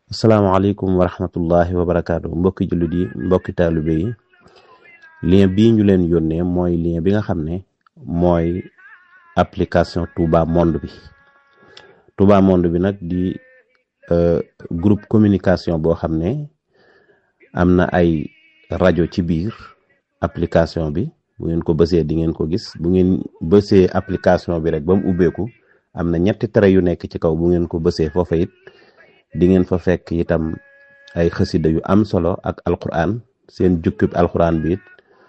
asalaamaaleykum wa rahmatullahi wa barakaatu mbokki jullit yi mbokki taalibe yi lien bii ñu leen yónnee mooy lien bi nga xam ne mooy application Touba Monde bi Touba Monde bi nag di groupe communication boo xam ne am na ay rajo ci biir application bi bu ngeen ko bësee di ngeen ko gis bu ngeen bësee application bi rek ba mu ubbeeku am na ñetti tere yu nekk ci kaw bu ngeen ko bësee foofa it di ngeen fa fekk itam ay xasida yu am solo ak alquran seen jukkib alquran bi it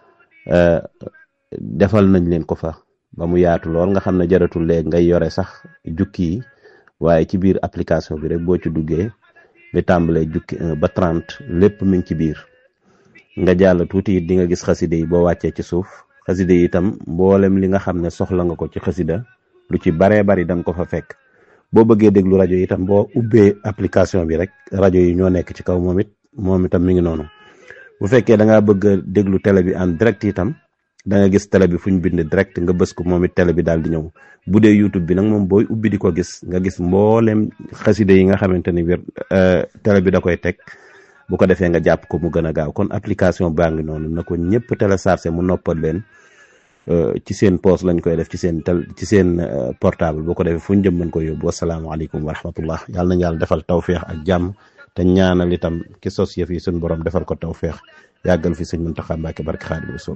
defal nañ leen ko fa ba mu yaatu lool nga xam ne jaratul léegi ngay yore sax jukki yi waaye ci biir application bi rek boo ci duggee li tàmbalee jukki ba trente lépp mi ngi ci biir nga jàll tuuti it di nga gis xasida yi boo wàccee ci suuf xasida yi itam mboolem li nga xam ne soxla nga ko ci xasida lu ci baree bari da nga ko fa fekk boo bëggee déglu rajo yi itam boo ubbee application bi rek rajo yi ñoo nekk ci kaw moom it moom itam mi ngi noonu bu fekkee da ngaa bëgg a déglu télé bi en direct itam da nga gis télé bi fu ñu bind direct nga bës ko moom it télé bi daal di ñëw bu dee YouTube bi nag moom booy ubbi di ko gis nga gis mboolem xaside yi nga xamante ni biir télé bi da koy teg bu ko defee nga jàpp ko mu gën a gaaw kon application baa ngi noonu na ko ñëpp téléchargé mu noppal leen ci seen poos lañ koy def ci seen tel ci seen portable boo ko defee fu ñu jëm mën ko yóbbu wasalaamaaleykum wa rahmatullah yàlla nañ yàlla defal tawféex ak jàmm te ñaanal itam ki sos yëf yi suñ borom defal ko tawféex yàggal fi sëñ Muntaxa Mbàkke barke Xaadimu Rasuul